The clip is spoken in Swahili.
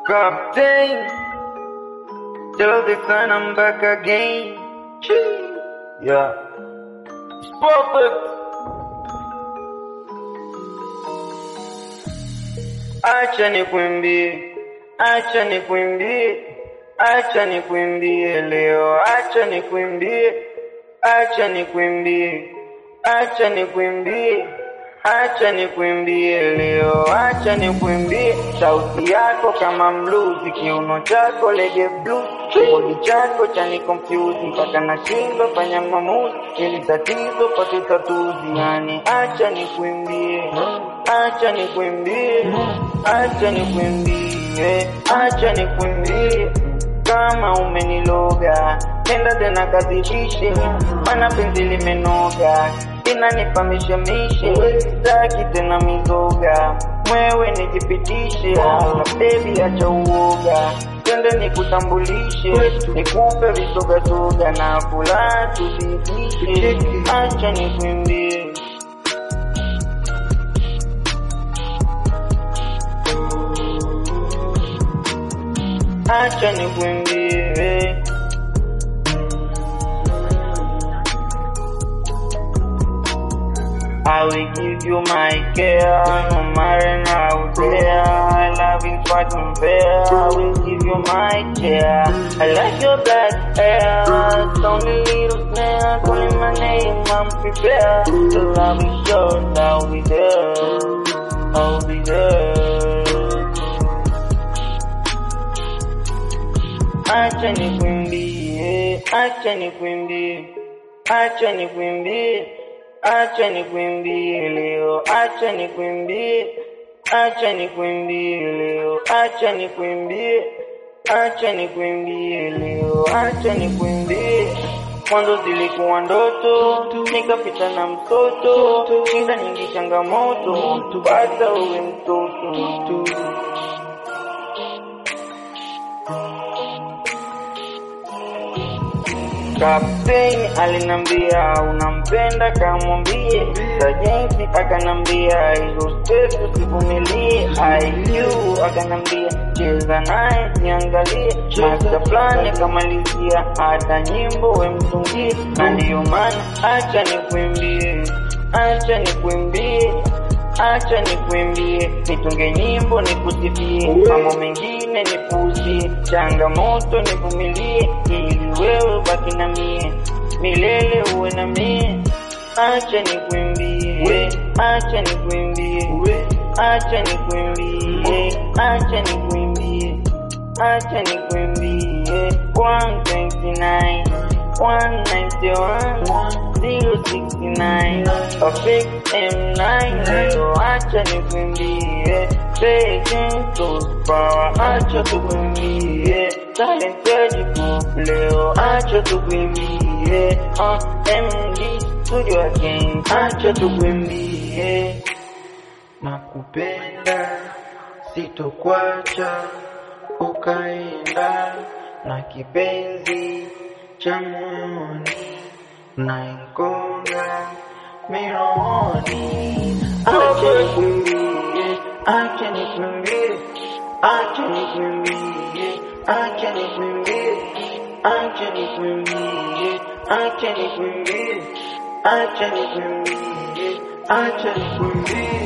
Captain, tell the sun I'm back again. Yeah, it's perfect. Acha nikwimbie, acha nikwimbie, acha nikwimbie leo, acha nikwimbie, acha nikwimbie, acha nikwimbie, acha nikwimbie leo, acha nikwimbie. Sauti yako kama mluzi, kiuno chako lege blues, kibodi chako chani confuse mpaka nashindwa fanya maamuzi, ili tatizo pate tatuzi. Yani acha nikwimbie, acha nikwimbie, acha nikwimbie, acha nikwimbie kama umeniloga nenda tena kadhibishe, mana penzi limenoga inanipa mishemishe, sitaki tena mizoga, mwewe nijipitishe, na bebi acha uoga, twende nikutambulishe, nikupe visogasoga na kula tuzidishe, acha nikwimbie acha nikwimbie I will give you my care, no matter how there. I love is what unfair. I will give you my chair. I like your black hair, sound a little snare. Calling my name, I'm prepared. The love is yours, I'll be there. I'll be there. Acha nikwimbie, acha nikwimbie, acha nikwimbie, acha nikwimbie leo, acha nikwimbie, acha nikwimbie leo, acha nikwimbie, acha nikwimbie leo, acha nikwimbie. Mwanzo zilikuwa ndoto, nikapita na mtoto, shida nyingi, changamoto, pata uwe mtoto. Kapteni alinambia unampenda, kamwambie sajenti. Akanambia hizo stress usivumilie. IQ akanambia cheza naye niangalie. Master plan akamalizia hata nyimbo we mtungie, na ndiyo maana acha nikwimbie, acha nikwimbie acha nikwimbie, nitunge nyimbo nikusifie, mambo mengine nipuuzie, changamoto nivumilie, ili wewe baki na mie milele, uwe na mie. Acha nikwimbie, acha nikwimbie, acha nikwimbie, acha nikwimbie, acha nikwimbie, 129 191 069 Perfect M9 Leo acha nikwimbie Taking those power Acha tukwimbie Talented group Leo acha tukwimbie uh, MD Studio again Acha tukwimbie Nakupenda Sitokwacha Ukaenda Na kipenzi cha moyoni naingonga mironi. Acha nikwimbie, acha nikwimbie, acha nikwimbie, acha nikwimbie, acha nikwimbie, acha nikwimbie, acha nikwimbie, acha nikwimbie.